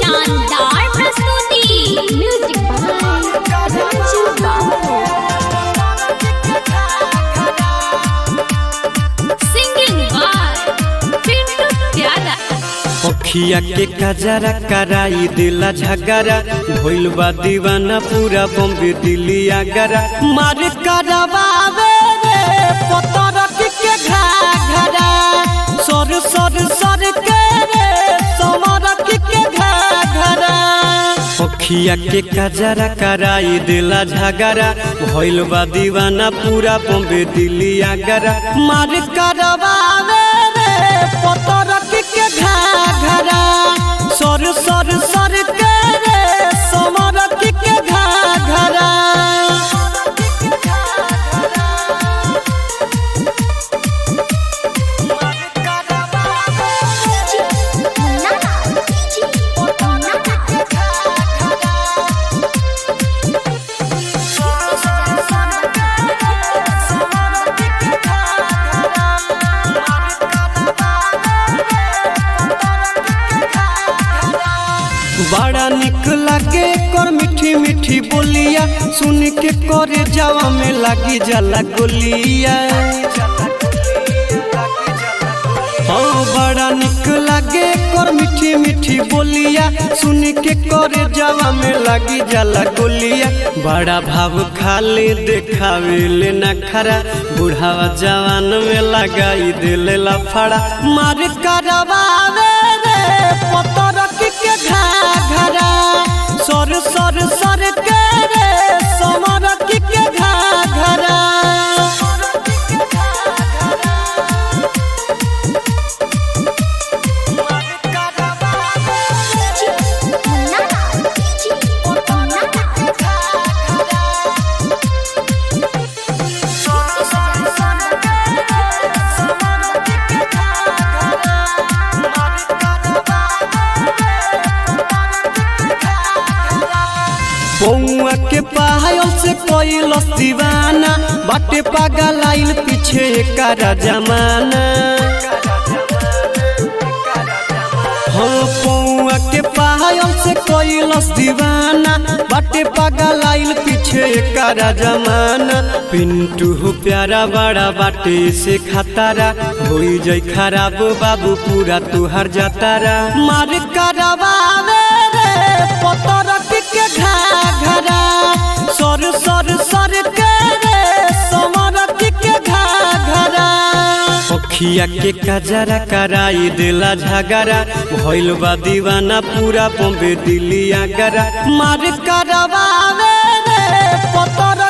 शानदार प्रस्तुति music by Raju बाबू सिंगिंग बाय पिंटू प्यारा अखिया के कजरा कराई दिला झगरा भइल बा दीवाना पूरा बम्बे दिल्ली आगरा मार करवावे रे पतरक के घाघरा सर सर सर के रे समरक के घाघरा अखिया के कजरा कराई दिला झगरा भइल बा दीवाना पूरा बम्बे दिल्ली आगरा मार करवावे रे पतरक के घाघरा सर सर सर के रे समरक के घाघरा बड़ा निक लागे कर मीठी मीठी बोलिया सुन के करे जावा में लागी जाला गोलिया हाँ बड़ा निक लागे कर मीठी मीठी बोलिया सुन के करे जावा में लागी जाला गोलिया बड़ा भाव खाले देखावे ले ना खरा बुढ़ावा जवान में लगाई दिले लफड़ा मार करवावे रे पतरक के घाघरा सर सर सर के रे समरक के घाघरा बउआ के पायल से कैलस दीवाना बाटे पागल आइल पीछे एकारा जमाना हाँ पौआ के पायल से कैलस दीवाना बाटे पागल आइल पीछे एकारा जमाना पिंटू हो प्यारा बड़ा बाटे से खतारा होई जाई खराब बाबू पूरा तुहार जातारा मार करवावे रे पतरक के घाघरा सर सर सर के रे समरक के घाघरा अखिया के कजरा कराई दिला झगरा भइल बा दीवाना पूरा बम्बे दिल्ली आगरा मार करवावे रे पतर